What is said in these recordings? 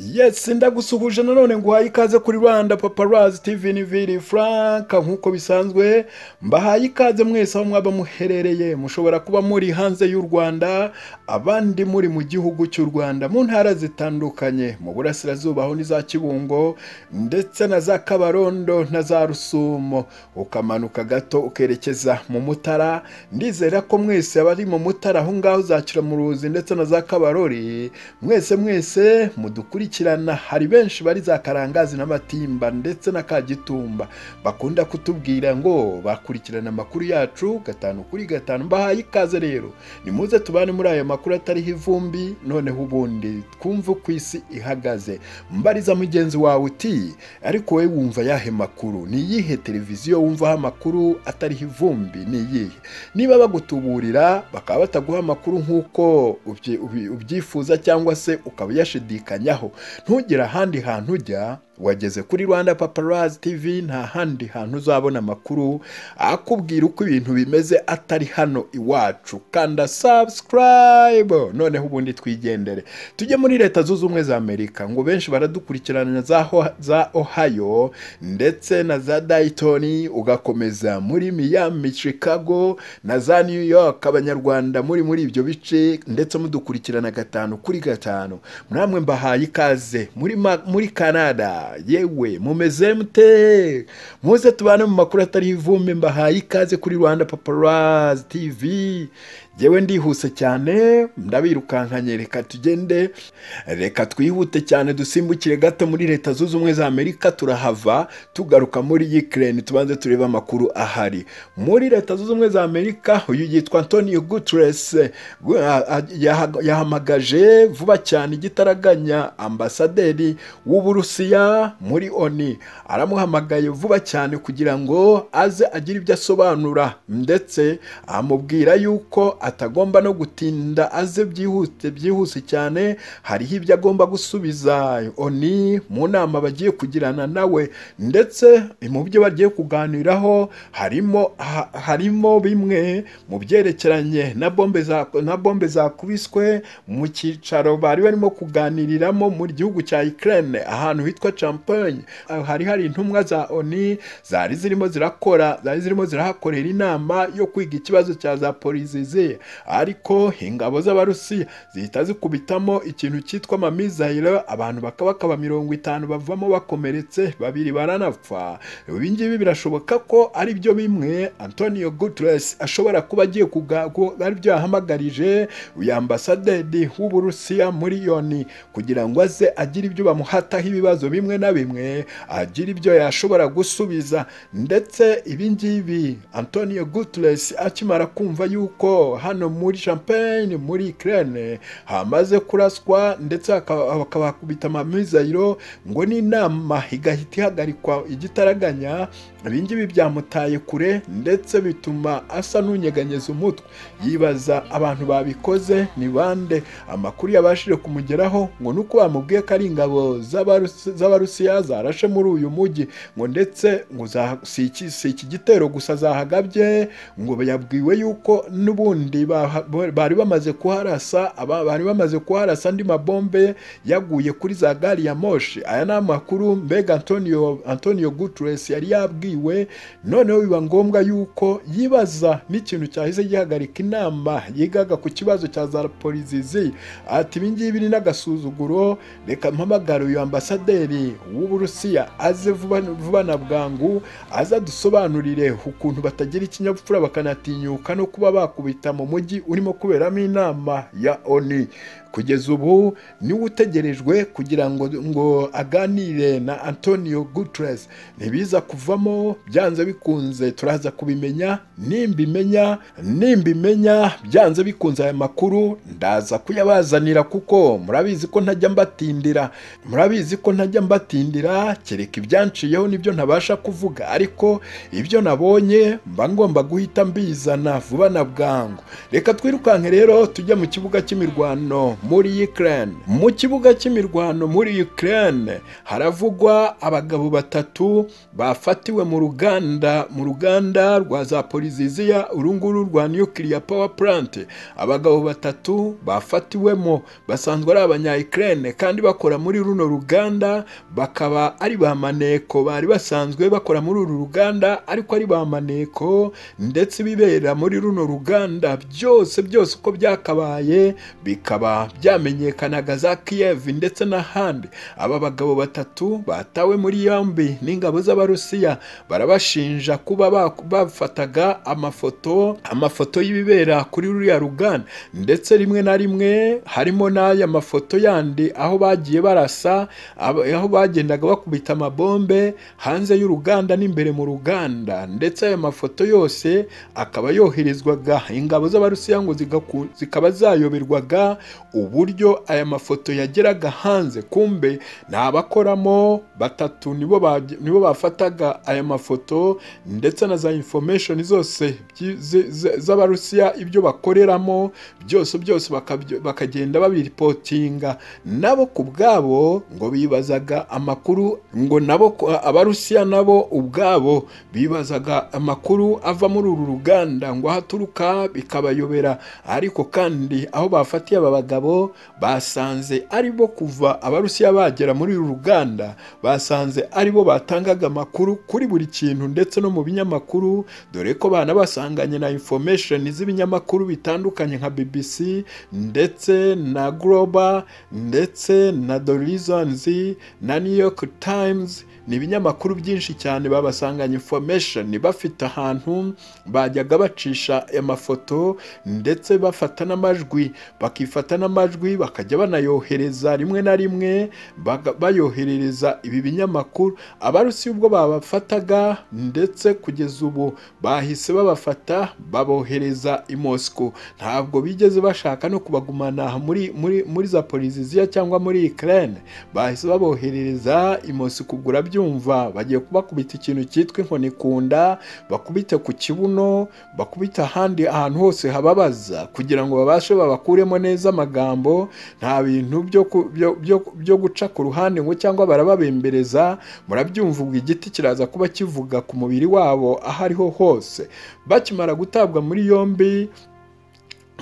yesi ndagusuhuje nanone nguhaye ikaze kuri rwanda paparazi tivi niviri frank nk'uko bisanzwe mbahaye ikaze mwese aho mwaba muherereye mushobora kuba muri hanze y'u rwanda abandi muri mu gihugu cy'u rwanda mu ntara zitandukanye mu burasirazuba aho ni za kibungo ndetse na za kabarondo na za rusumo ukamanuka gato ukerekeza mu mutara ndizera ko mwese abari mu mutara aho ngaho za kiramuruzi ndetse na za kabarori mwese mwese mudukurikirana hari benshi bari za karangazi n'amatimba ndetse na kagitumba bakunda kutubwira ngo bakurikirana amakuru yacu gatanu kuri gatanu mbahaye ikaze rero nimuze tubane muri ayo makuru atariho ivumbi noneho ubundi twumve uko isi ihagaze mbariza mugenzi wawe uti ariko wowe wumva yahe makuru ni iyihe televiziyo wumvaho amakuru atariho ivumbi ni iyihe niba bagutuburira bakaba bataguha amakuru nk'uko ubyi- ubyi- ubyifuza cyangwa se ukaba uyashidikanyaho ntugire ahandi hantu ujya wageze kuri rwanda paparazi tv nta handi hantu uzabona amakuru akubwira uko ibintu bimeze atari hano iwacu kanda subscribe noneho ubundi twigendere tujye muri leta zunze ubumwe za amerika ngo benshi baradukurikirana za, Ho- za ohio ndetse na za dayitoni ugakomeza muri miami chicago na za new york abanyarwanda muri muri ibyo bice ndetse mudukurikirana gatanu kuri gatanu namwe mbahaye ikaze muri, ma- muri canada yewe mumeze mute muze tubane mu makuru atari ivumbi mbahaye ikaze kuri rwanda paparazi tv yewe ndihuse cyane ndabirukankanye reka tugende reka twihute cyane dusimbukire gato muri leta zunze ubumwe za amerika turahava tugaruka muri ukraine tubanze turebe amakuru ahari muri leta zunze ubumwe za amerika uyu yitwa antonio gutres yahamagaje vuba cyane igitaraganya ambasaderi w'uburusiya muri oni aramuhamagaye vuba cyane kugira ngo aze agire ibyo asobanura ndetse amubwira yuko atagomba no gutinda aze byihute byihuse cyane hariho ibyo agomba gusubiza oni mu nama bagiye kugirana nawe ndetse mu byo bagiye kuganiraho harimo ha- harimo bimwe mu byerekeranye na bombe za na bombe zakubiswe mu cyicaro bari barimo kuganiriramo mu gihugu cya Ukraine ahantu hitwa Champagne Ah, hari hari intumwa za ONU zari zirimo zirakora zari zirimo zirahakorera inama yo kwiga ikibazo cya za Poliziziye ariko ingabo z'abarusiya zihita zikubitamo ikintu cyitwa amamizayiro abantu bakabakaba mirongo itanu bavamo bakomeretse babiri baranapfa ibi ngibi birashoboka ko ari byo bimwe Antonio Guterres ashobora kuba agiye kuga ko ari byo yahamagarije uyu ambasaderi w'Uburusiya muri yoni kugira ngo aze agire ibyo bamuhataho ibibazo bimwe na bimwe agira ibyo yashobora gusubiza ndetse ibi ngibi Antonio Guterres akimara kumva yuko hano muri Champagne muri Ukraine hamaze kuraswa ndetse hakaba- bakabakubita amamizayiro ngo n'inama igahita ihagarikwa igitaraganya ibi ngibi byamutaye kure ndetse bituma asa n'unyeganyeza umutwe yibaza abantu babikoze ni bande amakuru yabashije kumugeraho ngo ni uko bamubwiye ko ari ingabo z'Abarusi- z'abarusiya zarashe muri uyu mujyi ngo ndetse ngo za- si iki si iki gitero gusa zahagabye ngo yabwiwe yuko n'ubundi baha- bari bamaze kuharasa aba- bari bamaze kuharasa andi mabombe yaguye kuri za gari ya moshi aya ni amakuru mbega antonio antonio gutres yari yabwiwe noneho biba ngombwa yuko yibaza n'ikintu cyahise gihagarika inama yigaga ku kibazo cya za polizizi ati ibi ngibi ni n'agasuzuguro reka mpamagare uyu ambasaderi w'uburusiya aze vuba vuba na bwangu aze adusobanurire ukuntu batagira ikinyabupfura bakanatinyuka no kuba bakubita mu mujyi urimo kuberamo inama ya oni kugeza ubu niwe utegerejwe kugira ngo ngo aganire na antonio gutres ntibiza kuvamo byanze bikunze turaza kubimenya nimbimenya nimbimenya byanze bikunze aya makuru ndaza kuyabazanira kuko murabizi ko ntajya mbatindira murabizi ko ntajya mbatindira kereka ibyanciyeho nibyo ntabasha kuvuga ariko ibyo nabonye mba ngomba guhita mbizana vuba na bwangu reka twirukanke rero tujye mu kibuga cy'imirwano muri Ukraine mu kibuga cy'imirwano muri Ukraine haravugwa abagabo batatu bafatiwe mu ruganda mu ruganda rwa Zaporizhzhia urunguru rwa nuclear power plant abagabo batatu bafatiwemo basanzwe ari abanya Ukraine kandi bakora muri runo ruganda bakaba ari ba maneko bari basanzwe bakora muri uru ruganda ariko ari ba maneko ndetse ibibera muri runo ruganda byose byose uko byakabaye bikaba byamenyekanaga za Kiev ndetse n'ahandi aba bagabo batatu batawe muri yombi n'ingabo z'abarusiya barabashinja kuba ba- bafataga amafoto amafoto y'ibibera kuri ruriya ruganda ndetse rimwe na rimwe harimo n'aya mafoto yandi aho bagiye barasa aba- aho bagendaga bakubita amabombe hanze y'uruganda n'imbere mu ruganda ndetse aya mafoto yose akaba yoherezwaga ingabo z'abarusiya ngo zigaku- zikaba zayoberwaga uburyo aya mafoto yageraga hanze kumbe ni abakoramo batatu nibo baj- nibo bafataga aya mafoto ndetse na za information zose byi- z- z- z'abarusiya ibyo bakoreramo byose byose bakabyo- bakagenda babiripotinga nabo ku bwabo ngo bibazaga amakuru ngo nabo ku- abarusiya nabo ubwabo bibazaga amakuru ava muri uru ruganda ngo aho aturuka bikabayobera ariko kandi aho bafatiye aba bagabo basanze aribo kuva abarusiya bagera muri uru ruganda basanze aribo batangaga amakuru kuri buri kintu ndetse no mu binyamakuru dore ko banabasanganye na information z'ibinyamakuru bitandukanye nka BBC ndetse na Global ndetse na The Reasons na New York Times ni ibinyamakuru byinshi cyane babasanganya information bafite ahantu bajyaga bacisha amafoto ndetse bafata n'amajwi bakifata n'amajwi bakajya banayohereza rimwe na rimwe baga- bayoherereza ibi binyamakuru abarusiya ubwo babafataga ndetse kugeza ubu bahise babafata babohereza i Moscow ntabwo bigeze bashaka no kubagumana muri muri muri Zaporizhzhia cyangwa muri Ukraine bahise baboherereza i Moscow ubwo urabyumva bagiye kubakubita ikintu cyitwa inkoni ku nda bakubite ku kibuno bakubita ahandi ahantu hose hababaza kugira ngo babashe babakuremo neza amagambo nta bintu byo ku- byo- byo- byo guca ku ruhande ngo cyangwa barababembereza murabyumva ubwo igiti kiraza kuba kivuga ku mubiri wabo aho ariho hose bakimara gutabwa muri yombi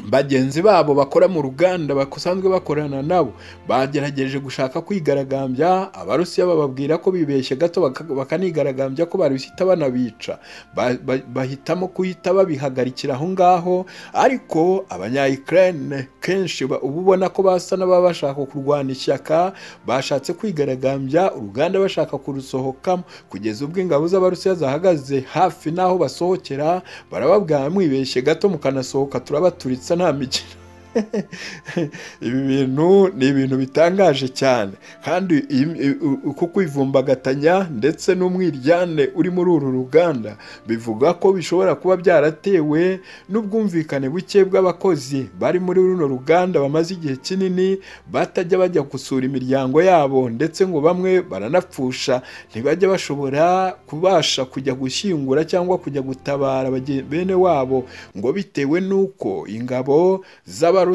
bagenzi babo bakora mu ruganda basanzwe bakorana nabo bagerageje gushaka kwigaragambya abarusiya bababwira ko bibeshye gato baka- bakanigaragambya ko bahita banabica Ba- ba- bahitamo kuhita babihagarikira aho ngaho ariko abanyayikirayine kenshi ba- uba ubona ko basa n'ababa bashaka kurwana ishyaka bashatse kwigaragambya uruganda bashaka kurusohokamo kugeza ubwo ingabo z'abarusiya zahagaze hafi n'aho basohokera barababwira mwibeshye gato mukanasohoka turabaturitsa nta mikino ibi bintu ni ibintu bitangaje cyane kandi iyi- i- u- uku kwivumbagatanya ndetse n'umwiryane uri muri uru ruganda bivuga ko bishobora kuba byaratewe n'ubwumvikane buke bw'abakozi bari muri runo ruganda bamaze igihe kinini batajya bajya gusura imiryango yabo ndetse ngo bamwe baranapfusha ntibajya bashobora kubasha kujya gushyingura cyangwa kujya gutabara bagen- bene wabo ngo bitewe n'uko ingabo z'abarusiya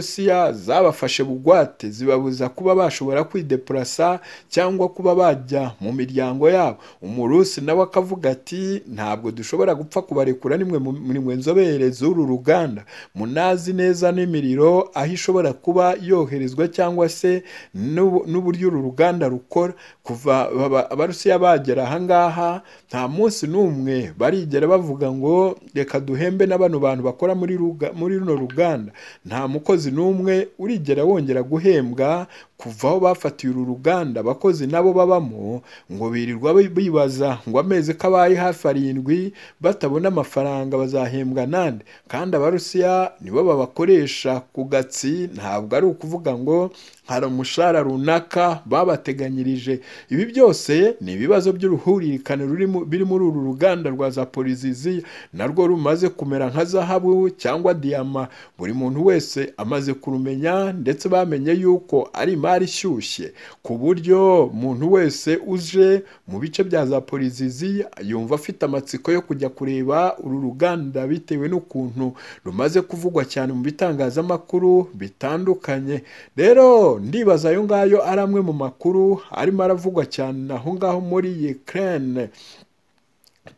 zabafashe bugwate zibabuza kuba bashobora kwidepurasa cyangwa kuba bajya mu miryango yabo umurusi nawe akavuga ati ntabwo dushobora gupfa kubarekura nimwe mu- muri mwe nzobere z'uru ruganda munazi neza n'imiriro aho ishobora kuba yoherezwa cyangwa se n'ubu- n'uburyo uru ruganda rukora kuva baba- abarusiya bagera ahangaha nta munsi n'umwe barigera bavuga ngo reka duhembe na bano bantu bakora muri ruga- muri runo ruganda nta mukozi n'umwe urigera wongera guhembwa kuva aho bafatiye uru ruganda abakozi nabo babamo ngo birirwa bi- bibaza ngo amezi ko abaye hafi arindwi batabona amafaranga bazahembwa nande kandi abarusiya nibo babakoresha ku gatsi ntabwo ari ukuvuga ngo hari umushahara runaka babateganyirije ibi byose ni ibibazo by'uruhuririkane ruri mu- biri muri uru ruganda rwa Zaporizhzhia narwo rumaze kumera nka zahabu cyangwa diyama buri muntu wese amaze kurumenya ndetse bamenye yuko ari imari imari ishyushye ku buryo umuntu wese uje mu bice bya za polizizi yumva afite amatsiko yo kujya kureba uru ruganda bitewe n'ukuntu rumaze kuvugwa cyane mu bitangazamakuru bitandukanye rero ndibaza ayo ngayo ari amwe mu makuru arimo aravugwa cyane aho ngaho muri Ukraine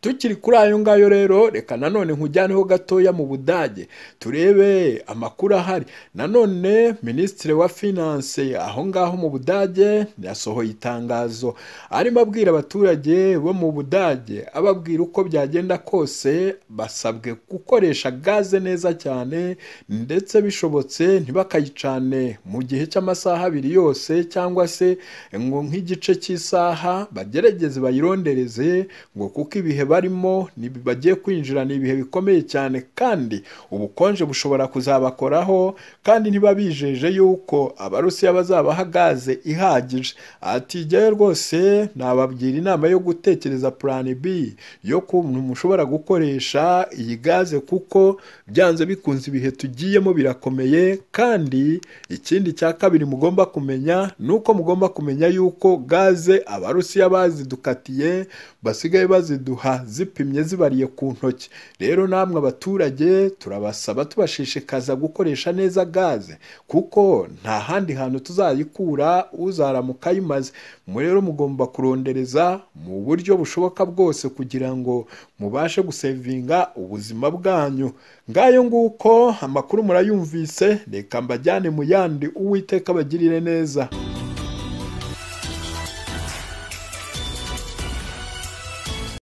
tukiri kuri ayo ngayo rero reka nanone nkujyaneho gatoya mu budage turebe amakuru ahari nanone minisitiri wa finance aho ngaho mu budage yasohoye itangazo arimo abwira abaturage bo mu budage ababwira uko byagenda kose basabwe gukoresha gaze neza cyane ndetse bishobotse ntibakayicane mu gihe cy'amasaha abiri yose cyangwa se ngo nk'igice cy'isaha bagerageze bayirondereze ngo kuko ibihe ibihe barimo bagiye kwinjira ni ibihe bikomeye cyane kandi ubukonje bushobora kuzabakoraho kandi ntibabijeje yuko abarusiya bazabaha gaze ihagije ati jyewe rwose nababwira inama yo gutekereza plan b yo kuntu mushobora gukoresha iyi gaze kuko byanze bikunze ibihe tugiyemo birakomeye kandi ikindi cya kabiri mugomba kumenya ni uko mugomba kumenya yuko gaze abarusiya bazidukatiye basigaye baziduha zipimye zibariye ku ntoki rero namwe abaturage turabasaba tubashishikaza gukoresha neza gaze kuko nta handi hantu tuzayikura uzaramuka ayimaze rero mugomba kurondereza mu buryo bushoboka bwose kugira ngo mubashe gusevinga ubuzima bwanyu ngayo nguko amakuru murayumvise reka mbajyane mu yandi uwiteka bagirire neza